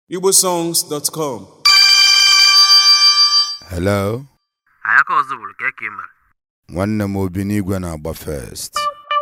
igbosongs.com hello anyị aka ọzọ bụrụ ka eke mere nwanne m obi n'igwe na-agba first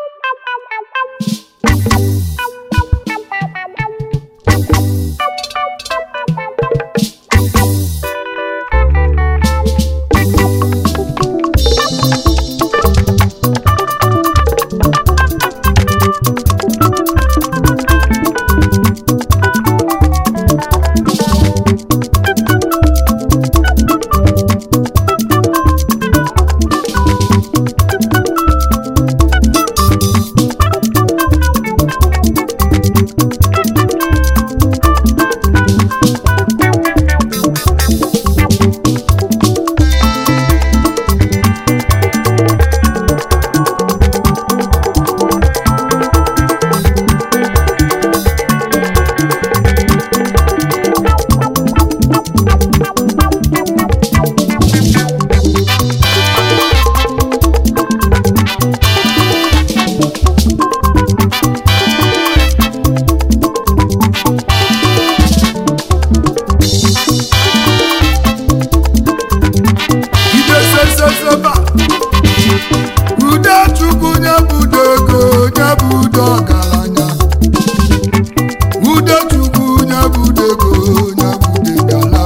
ideseseseba ude chukwu nye budo ego nye budo ọgaranya ude chukwu nye budo ego nye budo gala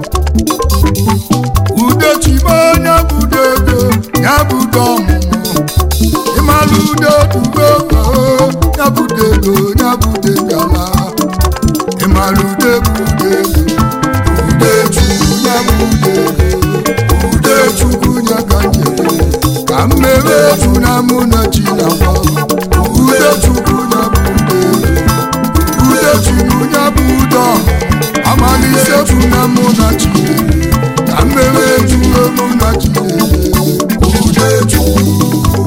ude chibo nye budo ego nye budo ọmụmụ ịmalụ ude dugo nye budo ego nye budo gala ịmalụ ude budo ego ude chukwu nye budo ego ude chukwu nye ka nyere ka mmebe efu na mụ na chi na gwa ude chukwu nye bụ ude ude chukwu nye bụ ude amalise efu na mụ na chi nyere ka mmebe efu mụ na chi nyere ude chukwu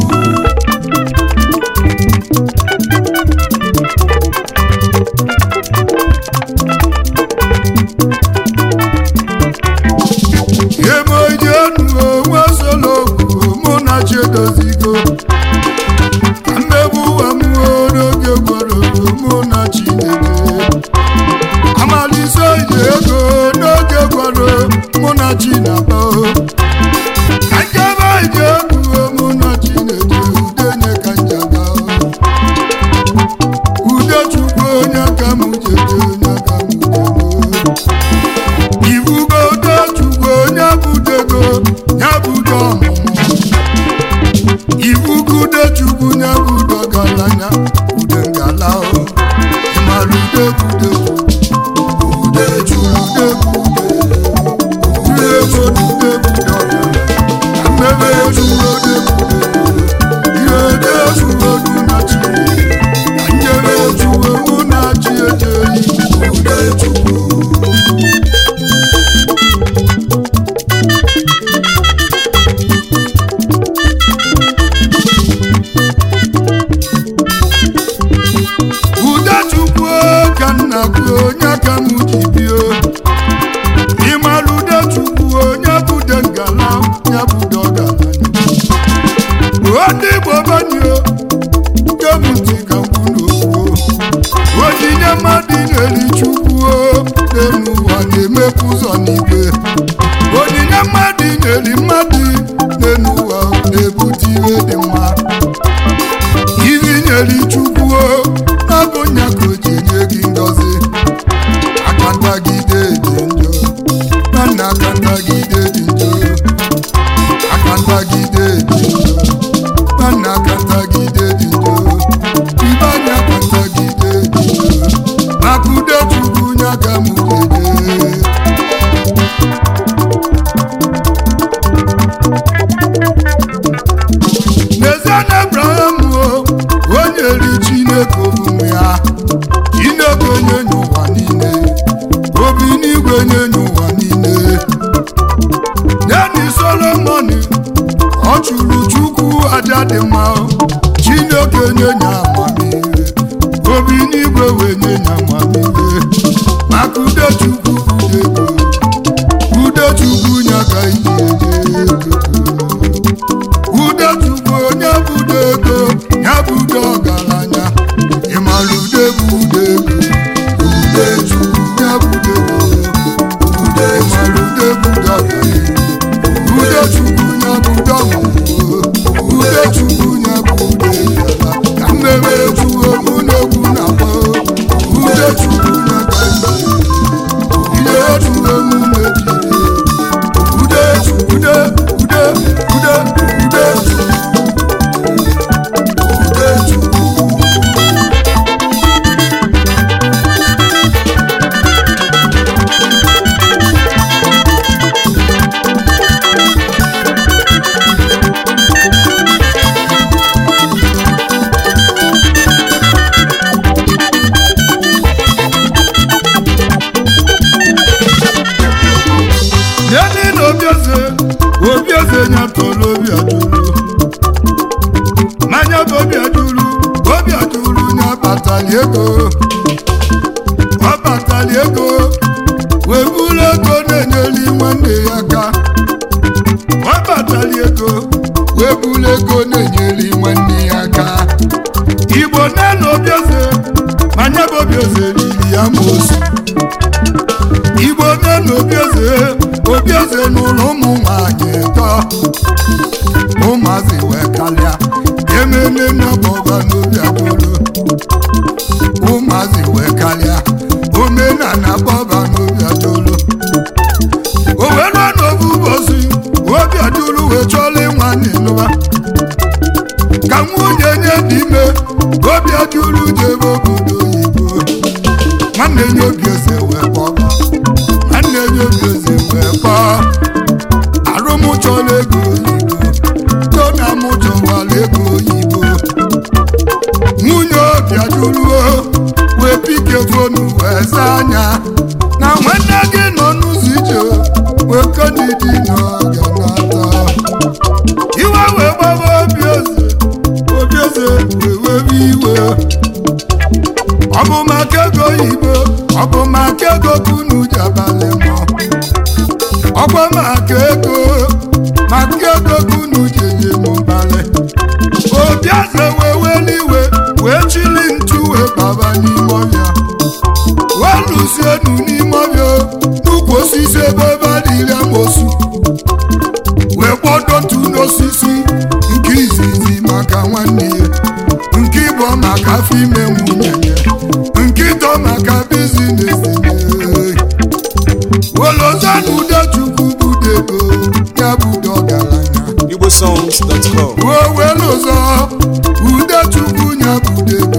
emoji enu onwe solokwu mụ na chiedozigo ka mmegbu ụwa m n'oge gwara mụ na chineke amalise iji ego n'oge gwara mụ na chinaba ka njebe iji egwu mụ na chineke udenye ka njaga ude chukwu onye ka m jede onye ka m jede ibugo dechukwu onye budego nye budo ọmụmụ ibugo dechukwu nye budo galanya ude ngala o ịmara ude bude ude chukwu ude bude ude ego na ude bude ọbịa na mmebe echukwu ode bude ihe ode echukwu odu na chi na nyere echukwu mụ na chi ejeghị ude chukwu udechukwu ka nna gị onye ka m ji bie ịmara udechukwu onye bude ngala ya bude ọgaranya ndị igbo banyo kemụntị ka mkpu n'okwu onyinye mmadụ na-eri chukwu n'elu ụwa na-emepụ ụzọ n'igwe onyinye mmadụ na-eri mmadụ n'elu ụwa na-ebute ihe dị mma iri nyere chukwu n'abụ nya ka o ji enye gị ngọzi aka ntagide dị njọ na nna aka ntagide dị njọ aka ntagide dị njọ na nna aka ntagide dị njọ ibe anya aka ntagide dị njọ maka ude chukwu nya ka m jeje n'ezie na abraham o onye ri chineke omume ya chineke onye nye ụwa niile obi n'igwe nye nye ụwa niile neni solomon ọ chụrụ chukwu aja dị mma chineke nye nye amamihe obi n'igwe wee nye nye amamihe maka ude chukwu ude ego ude chukwu nye ka iji eje ego ude chukwu onye budo ego ya budo ọgaranya ịmara ude bụ ude ego ude chukwu ya budo ude ude ude ude ude chukwu Yeni na obieze obieze nyatọrọ obi adụrụ mmanya bụ obi adụrụ obi adụrụ nya batali ego ọ batali ego wee buru ego na-enyeli nwanne ya aka ọ batali ego wee buru ego na-enyeli nwanne ya aka igbo nne na obieze mmanya bụ obieze riri ya mosu igbo nne na obieze obieze n'ụlọ ụmụ nwanyị tọ ụmụazị wee kalịa ememe n'ọbọba n'obi adụrụ ụmụazị wee kalịa omenala bọba n'obi adụrụ o wee ruo n'obu ụbọchị obi adụrụ wee chọrọ ịnwa n'ịnụba ka nwunye nye dị ime obi adụrụ jebe obodo oyibo nwanne nye obi eze wee kpọba nwanne nye obi eze wee kpọọ arụmụchọla ego oyibo tona mụchọwala ego oyibo nwunye obi ajụruo wee pike fonu wee zaa anya na nwanne gị nọ n'ụzọ ije wee kodidi n'oge nata iwe wee gbaba obi eze obi eze wee webe iwe ọ bụ maka ego oyibo ọ bụ maka ego kunu ji abalị mọ ọkwa maka ego maka ego kunu ji enye m mbalị obi eze wee weli iwe wee chili ntu wee baba n'ime ọbịa wee lụzienu n'ime ọbịa n'ukwu osisi ebe ebe a dịrị amosu wee kpọdo ntu n'osisi nke izizi maka nwanne ya nke ịbụ maka afọ ime nwunye ya nke ịtọ maka bizines wolozanu udechukwu budego ya budo ọgaranya igbosongs.com ruo welu ụzọ udechukwu ya budego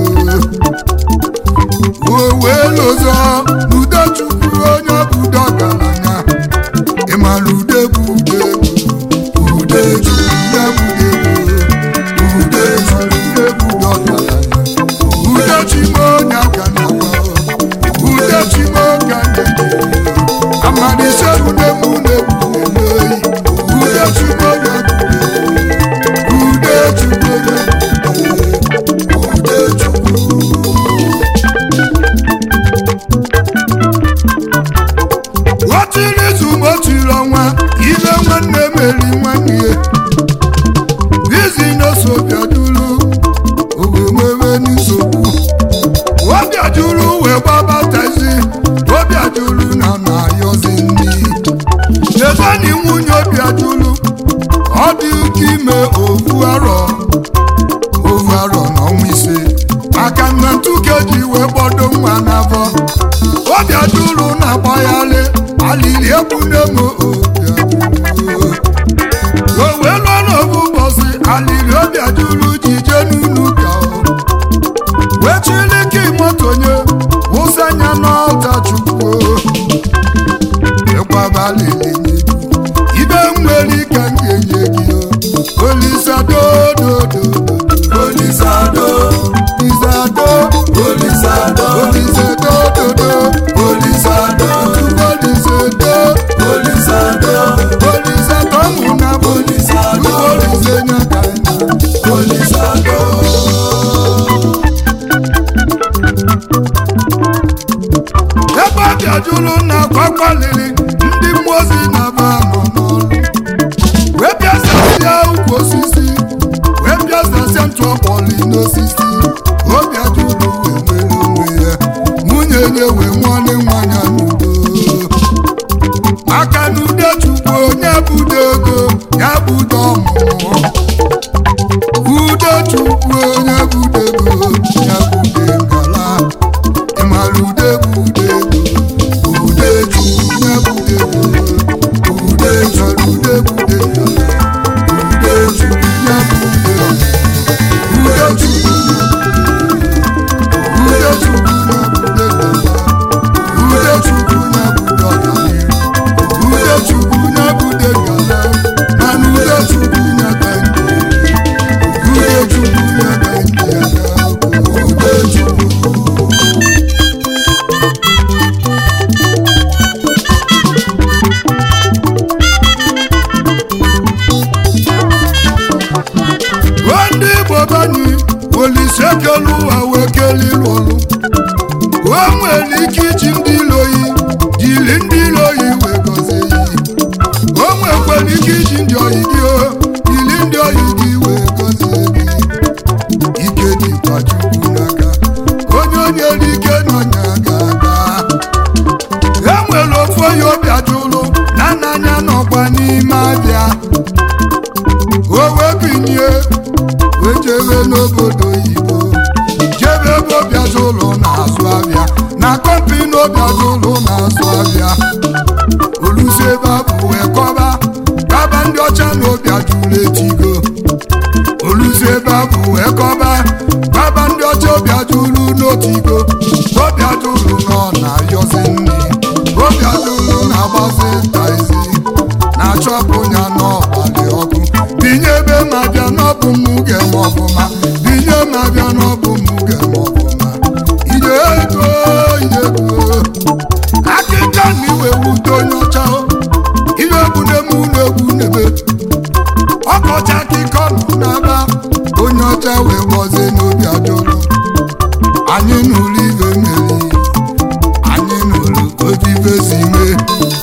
ruo welu ụzọ udechukwu onye budo ọgaranya ịmara ude bụ ude bụ udechukwu ya budego udechukwu ude budo ọgaranya udechimo onye aka na udechimo ka na-eji amalise udemu na-ebu na-emeyi udechimo ya udechukwu ya udechukwu otiri izu ma otiri ọnwa ibe nwanne meri nwanne ya bizines obiaduru owemebe nsogbu obiaduru wee gbabatazi obiaduru na na-ayọzi nri chezani nwunye obiaduru ọ dị ụka ime ovu arọ ovu arọ n'ọnwa ise maka na ntuke ji wee gbọdo nwa n'afọ obiaduru na-agbagharị alili egbune m obiaduru o wee lụọ n'obu ụbọchị alili obiaduru ji jee n'unu ka o wee chilike motonye wụsa anya n'ọta chukwu ịgbabalili ibe nwere ike m ga-enye gị o. olisadododo olisado isado olisado olisadododo olisado olisado olisado olisado mụna olisado olisenyakana olisado ebe ọ bịajuru na akwakpaliri ndị mmụọ ozi na-aba nọ n'ọrụ wee bịasasịa ukwu osisi wee bịasasịa ntụ ọkpọli n'osisi obi ajụrụ wee nwere onwe ya nwunye nye wee nwanne nwanya n'udo maka na ude chukwu onye budo ego ya budo ọmụmụ ude chukwu onye budo ego ya bude ngala ịmara ude bụ ude ego ude chukwu ya bude ego ude chọrọ ude bude obi ajụlụ na nna anya nọkwa n'ime abịa o wee binye wee jebe n'obodo oyibo jebe ebe obi ajụlụ na-azụ abịa na kọmpini obi ajụlụ na-azụ abịa olusi ebe abụ wee kọba kaba ndị ọcha na obi ajụlụ etigo olusi ebe abụ wee kọba kaba ndị ọcha obi ajụlụ n'otigo obi ajụlụ nọ na-ayọzi nri obi ajụlụ na-agbazi taizi na-achọpụ ya n'ọgbalị ọkụ binye ebe ma bịa n'ọbụ m ga-eme ọfụma binye ma bịa n'ọbụ m ga-eme ọfụma ije ego ije ego akịka na iwe wute onye ọcha ihe egwu na-eme ụlọ egwu n'ebe ọkọchị akịkọ nọ n'aba onye ọcha wee gbozie n'obi ajụlụ anyị n'ụlọ ibe meri anyị n'ụlọ otu ibe si mee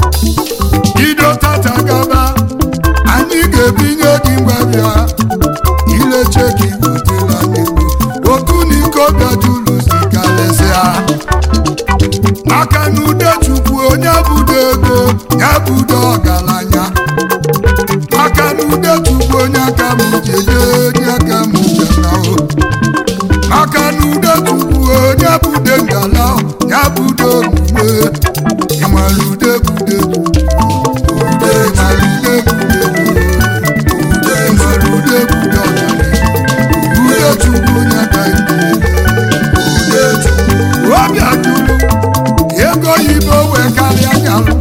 bido tata gaba anyị ga-ebinye gị mgbabịa ileche gị butela n'egbo otu na iko bịajulu si karịsịa maka na ude chukwu onye budo ego ya budo ọgaranya maka na ude chukwu onye aka m jeje onye aka m jenao maka na ude chukwu onye bude ngala ya budo omume ịmara ude bude ude mara ude bude ude mara ude bude ọgaranya ude chukwu onye aka ude chukwu obi ajụrụ ego oyibo wee karịa nyalụ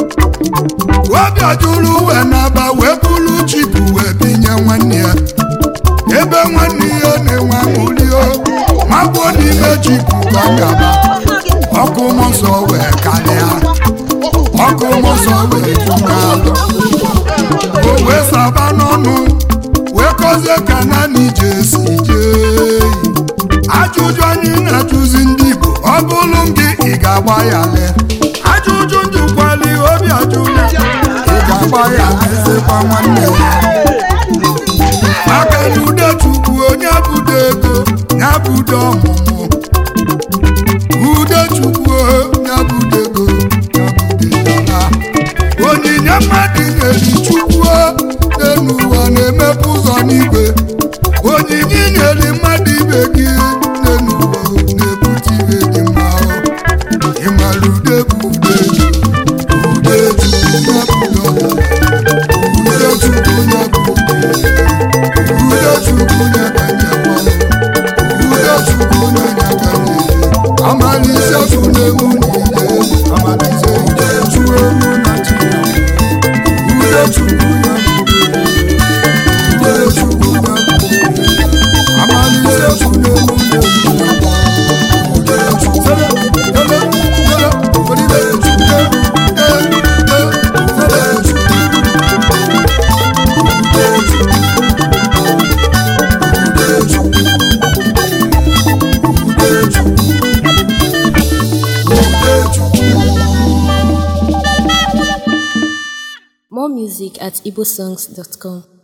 obi ajụrụ wee naba wee bụrụ chipu wee binye nwanne ya ebe nwanne ya na-enwe aṅụrio magbuo n'ime chipu ka ọ gaba ọkụ mmụọ nsọ wee karịa ọkụ mmụọ nsọ wee juga o wee saba n'ọnụ wee kọzie ka naanị ije si jee ajụjụ anyị na-ajụzi ndị Igbo ọ bụrụ gị ị ga-agba ya lee ajụjụ njụkwali obi ajụla ị ga-agba ya lezekwa nwanne ya maka na ude chukwu onye budo ego ya budo ọmụmụ ude chukwu onye budo ego ya budo dala onyinye mmadụ nyeri chukwu n'elu ụwa na-emepe ụzọ n'igwe onyinye nyeri mmadụ ibe gị n'elu ụwa na-ebute ihe dị mma ịmara ude bụ ude ude chukwu ya budo ude chukwu ya budo ude chukwu ya kanyekwa ude chukwu ya nyakanye amalise funemu niile amalise ude chukwu elu na china ude chukwu ya ude chukwu ya amalise funemu niile ude chukwu sele sele sele olive chukwu ude ude sele chukwu ude chukwu More music at igbosongs.com.